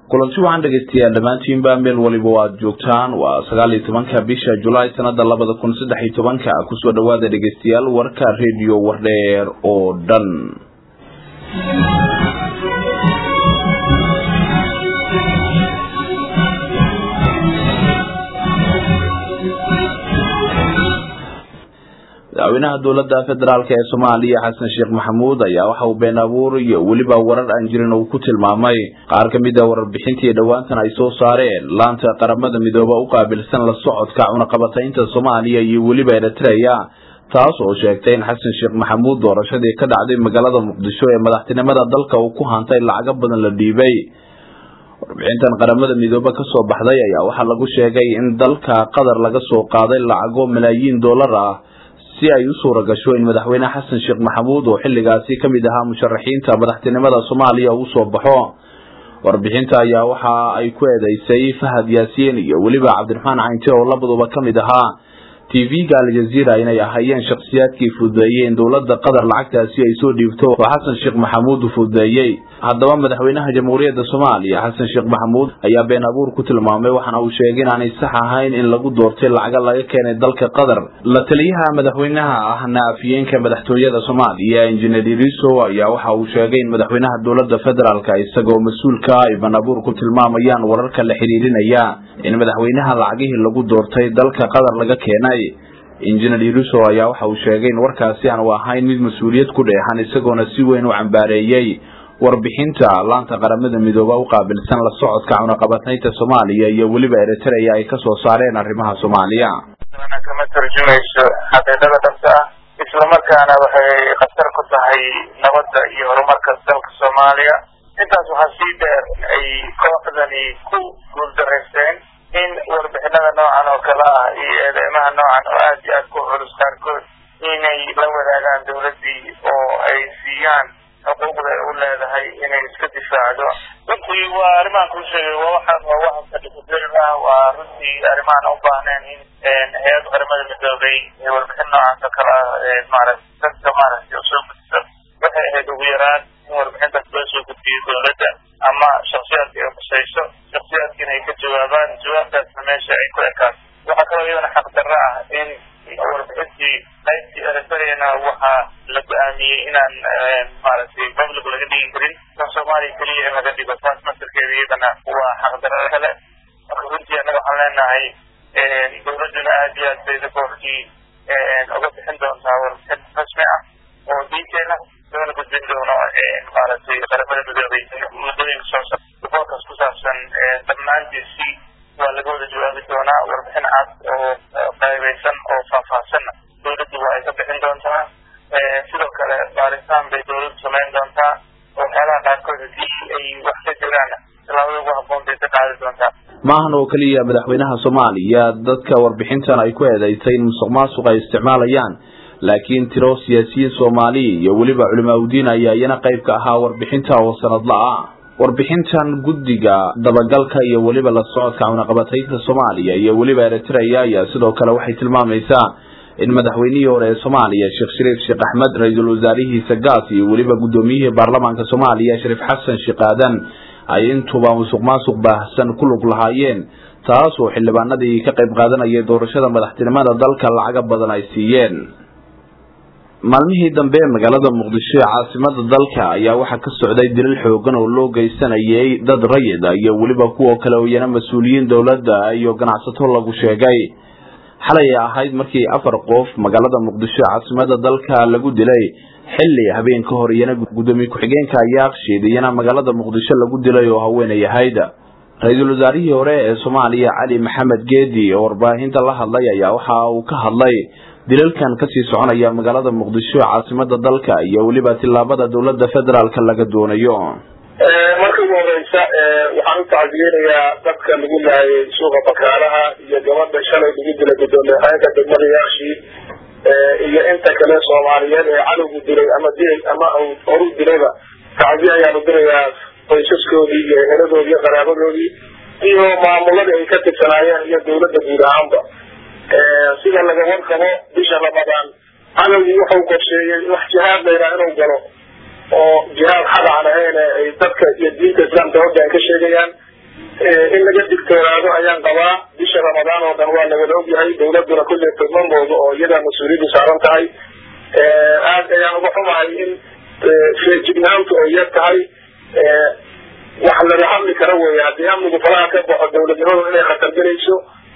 kulanti waxaan dhegaystayaa dhammaantiinba meel waliba o aad joogtaan waa sagaal iyo tobanka bisha julaay sanada labada kun saddex iyo tobanka kusoo dhawaada dhegaystayaal warka redio wardheer oo dhan madaxweynaha dowladda federaalk ee soomaaliya xasan sheekh maxamuud ayaa waxa uu been abuur iyo weliba warar aan jirin uu ku tilmaamay qaar ka mid a warbixintii dhowaantan ay soo saareen laanta qaramada midooba u qaabilsan la socodka cunaqabataynta soomaaliya iyo weliba eritreya taas oo sheegtay in xasan sheekh maxamuud doorashadii ka dhacday magaalada muqdisho ee madaxtinimada dalka uu ku hantay lacago badan la dhiibay warbixintan qaramada midoobe kasoo baxday ayaa waxaa lagu sheegay in dalka qatar laga soo qaaday lacago malaayiin dollar ah si ay u suura gasho in madaxweyne xasan sheekh maxamuud oo xilligaasi ka mid ahaa musharaxiinta madaxtinimada soomaaliya uu soo baxo warbixinta ayaa waxa ay ku eedeysay fahad yaasiin iyo weliba cabdiraxmaan caynte oo labaduba ka mid ahaa t v-ga aljaziira inay ahaayeen shakhsiyaadkii fududeeyey in dowladda qatar lacagtaasi ay soo dhiibto oo xasan sheekh maxamuud fududeeyey haddaba madaxweynaha jamhuuriyadda soomaaliya xasan sheekh maxamuud ayaa been abuur ku tilmaamay waxaana uu sheegay inaanay sax ahayn in lagu doortay lacaga laga keenay dalka qatar la taliyaha madaxweynaha ahna afyeenka madaxtooyada soomaaliya injineer iriso ayaa waxa uu sheegay in madaxweynaha dowladda federaalk isagoo mas-uulka ay been abuur ku tilmaamayaan wararka la xiriirinaya in madaxweynaha lacagihii lagu doortay dalka qatar laga keenay injineer iriso ayaa waxa uu sheegay in warkaasi aanu ahayn mid mas-uuliyad ku dheexan isagoona si weyn u cambaareeyey warbixinta laanta qaramada midooba u qaabilsan la socodka cunaqabataynta soomaaliya iyo weliba eritreya ay kasoo saareen arrimaha soomaaliya kama turjumayso xaqiiqada dhabta ah islamarkaana waxay khatar ku tahay nabadda iyo horumarka dalka soomaaliya intaas waxaa sii dheer ay kooxdani ku guuldareysteen in warbixinada noocan oo kale ah iyo eedeymaha noocan oo aad iyo aad ku culus qaarkood inay la wadaagaan dawladdii oo ay siiyaan xuquuqda ay u leedahay inay iska difaacdo runtii waa arrimahan kuu sheegay waa waxaan waa waxa kadhisadeen ah waa runtii arrimahan u baahneen in hay-ad qaramada midoobay warbixin noocaas oo kale ah maarata dadka maaragtay usoo gudbiso waxay ahayd ugu yaraan in warbixintaas loo soo gudbiyo dawladda ama shaksiyaadka ay khusayso shaksiyaadkiina ay ka jawaabaan jawaabtaasna meesha ay ku ekaan waxaa kaloo iyadana xaqdarro ah in warbixintii qaybtii eritreyana waxaa la go-aamiyey inaan maaragtay public laga dhigi karin kan soomaaliya keliya in laga dhigo taas masirkeeda iyadana waa xaqdarro kale marka runtii annaga waxaan leenahay dawladduna aad iyo aad bay riboorkii uga bixin doontaa warbixin rasmi ah oo diinteena loona gudbin doono maaragtay qaramada midoobay muddooyinka soo socda riboorkaas ku saabsan dhammaantiisi waa laga wada jawaabi doonaa warbixin cad oo qaybeysan oo faahfaahsanna dawladdu waa ay ka bixin doontaa sidoo kale baaritaan bay dawladdu samayn doontaa waxyaalaha qaarkood hadii ay wax ka jiraan tallaabada ugu habboon bay ka qaadi doontaa maahan oo keliya madaxweynaha soomaaliya dadka warbixintan ay ku eedeysay in musuq maasuq ay isticmaalayaan laakiin tiro siyaasiyiin soomaali iyo weliba culimaauddiin ayaa iyana qayb ka ahaa warbixinta oo sanadla ah warbixintan guddiga dabagalka iyo weliba la socodka cunaqabataynta soomaaliya iyo weliba eritreya ayaa sidoo kale waxay tilmaamaysaa in madaxweynihii hore ee soomaaliya sheekh shariif sheekh axmed ra-iisul wasaarihiisa gaas iyo weliba guddoomiyihii baarlamaanka soomaaliya shariif xasan sheekh aadan ay intuba musuq maasuq baahsan ku lug lahaayeen taas oo xildhibaanadii ka qayb qaadanayay doorashada madaxtinimada dalka lacaga badan ay siiyeen maalmihii dambe magaalada muqdisho ee caasimada dalka ayaa waxaa ka socday dilal xoogan oo loo geysanayay dad rayid iyo weliba kuwa kale oo iyana mas-uuliyiin dowladda iyo ganacsato lagu sheegay xalay ahayd markii afar qof magaalada muqdisho ee caasimada dalka lagu dilay xilli habeen ka hor iyana guddoomiye ku-xigeenka yaaqshiid iyana magaalada muqdisho lagu dilay oo haweenay ahayd ra-iisul wasaarihii hore ee soomaaliya cali maxamed geedi oo warbaahinta la hadlay ayaa waxa uu ka hadlay dilalkan kasii soconaya magaalada muqdisho ee caasimada dalka iyo weliba tillaabada dowladda federaalka laga doonayo marka ugu horeysa waxaan u tacdiyeynayaa dadka lagu laayay suuqa bakaalaha iyo gabadha shalay lagu dilay gudoomiye haayanka degmada yaashiid iyo inta kale soomaaliyeed ee cadowgu dilay ama dil ama horu dilayba tacdiye ayaanu dirayaa qoysaskoodii iyo eheladoodii iyo qaraabadoodii iyo maamuladii ay ka tirsanaayeen iyo dawladda guud ahaanba sida laga warqabo bisha ramadaan cadowgii wuxuu qorsheeyey wax jihaad layraa inuu galo oo jihaad xad aan ahayn ay dadka iyo diinta islaamka hoggaan ka sheegayaan in laga digtoonaado ayaan qabaa bisha ramadaan oo dhan waa lawada ogyahay dawladuna kulley tilmamooda oo iyadaa mas-uuliyaddu saaran tahay aad ayaan uga xumahay in feejignaantu ay yar tahay wax laga hadli karo weeye haddii amnigu falaha ka baxo dawladnimadu inay khatar gelayso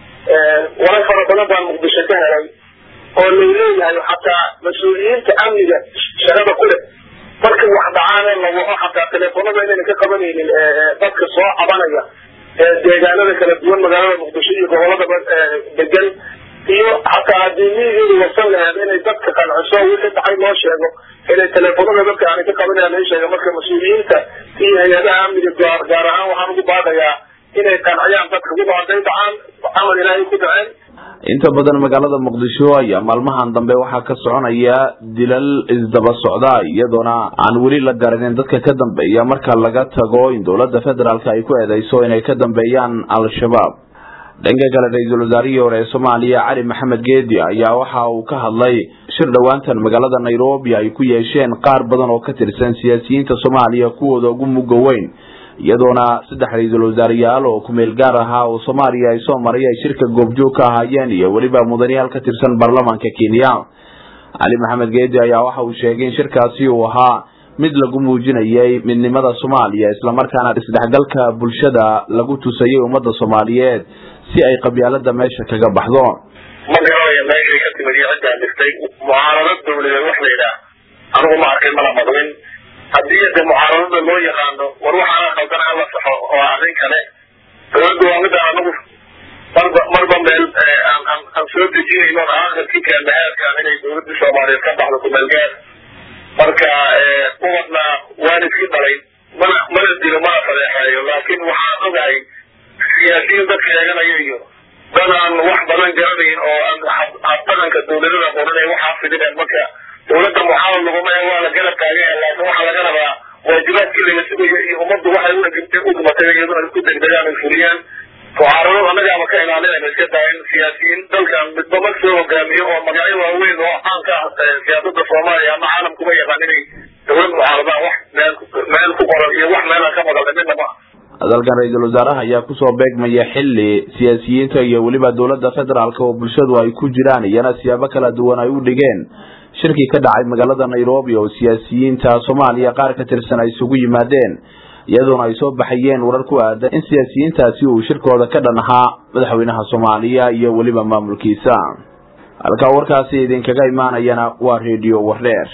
warar fara badan baan muqdisho ka helay oo layleeyahay xataa mas-uuliyiinta amniga shaqada ku leh markii wax dhacaane la waco xataa teleefonada inayna ka qabanaynin dadka soo cabanaya deegaanada kala duwan magaalada muqdisho iyo gobolada degan iyo xataa haddii miyigeedu wasan laheed inay dadka qanciso wixii dhacay loo sheego inay teleefonada dadka aanay ka qabanayaan la sheega marka mas-uuliyiinta iyo hay-adaha amniga gaar gaar ahaan waxaan ugu baadayaa inay qanciyaan dadka wixii hadday dhacaan camal ilaahay ku dhaceen inta badan magaalada muqdisho ayaa maalmahan dambe waxaa ka soconaya dilal isdaba socda iyadoona aan weli la garanin dadka ka dambeeya marka laga tago in dowladda federaalk ay ku eedeyso inay ka dambeeyaan al-shabaab dhanka kale ra-iisul wasaarihii hore ee soomaaliya cali maxamed geedi ayaa waxa uu ka hadlay shir dhowaantan magaalada nairobi ay ku yeesheen qaar badan oo ka tirsan siyaasiyiinta soomaaliya kuwooda ugu mugga weyn iyadoona saddex ra-iisul wasaareyaal oo kumeel gaar ahaa oo soomaaliya ay soo maray ay shirka goobjoog ka ahaayeen iyo weliba mudanayaal ka tirsan baarlamaanka kenya cali maxamed geedi ayaa waxa uu sheegay in shirkaasi uu ahaa mid lagu muujinayay midnimada soomaaliya islamarkaana isdhexgalka bulshada lagu tusayay ummadda soomaaliyeed si ay qabyaalada meesha kaga baxdo ma garanayo meeshay ka timid iyo ciddaa dhigtay mucaaradad dawladeed wax la yidhaah anigu ma arkay mana maqlin haddii de mucaaradada loo yaqaano war waxaana khaldan hala saxo oo arrin kale dawladda waa midaan anagu marba marba meel aan soo dejinayno aakhirkii keendahaadkaan inay dawladda soomaaliyeed ka baxdo kumeelgaar marka ubadna waan iski dhalay mana mana dilo mana fadeexeeyo laakiin waxaan ogahay siyaasiyiin dadka eeganaya iyo dad aan wax badan garanayn oo habdhaqanka dawladada qoran ay waxaa fidineen marka dawladda muxaawal laguma ee waa la garab taagaya laakiin waxaa laga rabaa waajibaadkii laga sugayo iyo ummaddu waxay u dhimatay iyaduna isku degdegaan ay fuliyaan mucaaradad annagaaba ka ilaalinayna iska taa in siyaasiyiin dalkan midba mar soo hogaamiyo oo magacyo waaweyn oo caan ka ah siyaasada soomaaliya ama caalamkuma yaqaan inay dawlad mucaaradaan wax meel meel ku qoran iyo wax meelaan ka maqalna midna ma hadalkan ra-iisul wasaaraha ayaa kusoo beegmaya xili siyaasiyiinta iyo weliba dowladda federaalk oo bulshadu ay ku jiraan iyana siyaabo kala duwan ay u dhigeen shirkii ka dhacay magaalada nairobi oo siyaasiyiinta soomaaliya qaar ka tirsan ay isugu yimaadeen iyadoona ay soo baxayeen warar ku aadan in siyaasiyiintaasi uu shirkooda ka dhan ahaa madaxweynaha soomaaliya iyo weliba maamulkiisa halkaa warkaasi idinkaga imaanayana waa redio wardheer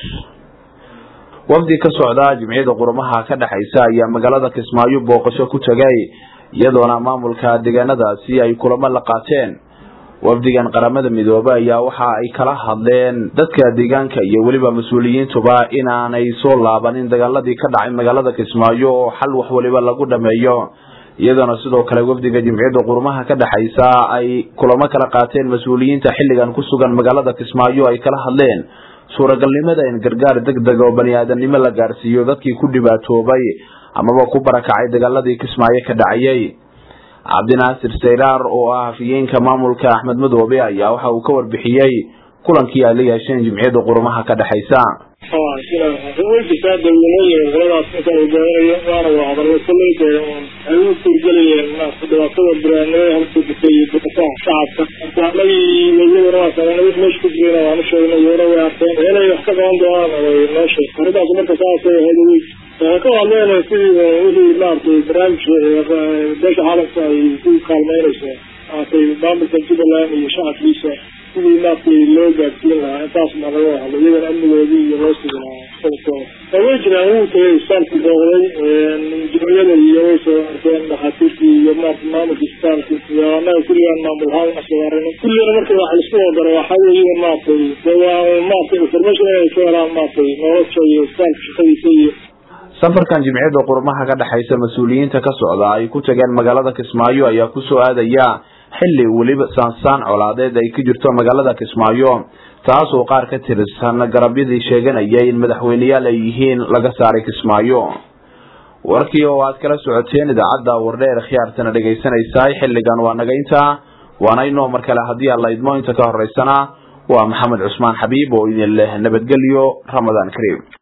wafdi ka socda jimciyada qurumaha ka dhexaysa ayaa magaalada kismaayo booqasho ku tegay iyadoona maamulka deegaanadaasi ay kulamo la qaateen wafdigan qaramada midoobe ayaa waxa ay kala hadleen dadka deegaanka iyo weliba mas-uuliyiintuba inaanay soo laabanin dagaaladii ka dhacay magaalada kismaayo oo xal wax waliba lagu dhameeyo iyadoona sidoo kale wafdiga jimciyada qurumaha ka dhexaysa ay kulamo kala qaateen mas-uuliyiinta xilligan ku sugan magaalada kismaayo ay kala hadleen suuragalnimada in gargaar deg deg oo bani aadamnimo la gaarsiiyo dadkii ku dhibaatoobay amaba ku barakacay dagaaladii kismaayo ka dhacayay cabdinaasir sayraar oo ah hafiyeenka maamulka axmed madoobe ayaa waxa uu ka warbixiyey kulankii ay la yeesheen jimciyada qurumaha ka dhexaysa weydisaa dawladooyin qoladaas inta hogaaminayo waana waa hadallo koleyda ay u suurgelayeen dhibaatada biraanimada halka difay iyo difaaca shacabka marka anagii meydadana waa sameynay wix meesha ku jirayna waanu sheegnay iyona way arkeen inay wax ka qaban doonaan way noo sheeg arrintaas marka saasay ahayd wey waxay ka hadleen sidii wixii maaragtay barnaamijka beesha caalamka ay ku kaalmeynayso maaragtay maamulka jubbaland iyo shacabkiisa sidii maaragtay loo gaadsiin lahaa intaas ma laga hadlo iyagana amnigoodii iyo loo sugi lahaa sababtooda way jiraan wuu tagay isbitaalku booqday jimciyada iyo way soo arkeen dhakhaatiirtii iyo maarata maamulka isbitaalka iyo annaga kulligaan maamul ahaan wax soo aragnay kullina marka waxa laisku wadaro waxaa weeye maaragtay de waa maaragtay information inay ka helaan maaragtay nolosha iyo isbitaalka shaqadiisa iyo safarkan jimciyada qurumaha ka dhexaysa mas-uuliyiinta ka socda ay ku tageen magaalada kismaayo ayaa kusoo aadaya xili weliba saansaan colaadeed ay ka jirto magaalada kismaayo taas oo qaar ka tirsan garabyadii sheeganaya in madaxweyneyaal ay yihiin laga saaray kismaayo warkii oo aad kala socoteen idaacadda wardheer khiyaartana dhegaysanaysaay xilligan waa nagaynta waana inoo mar kale haddii aan la idmo inta ka horeysana waa maxamed cusmaan xabiib oo idin leh nabadgelyo ramadaan kariim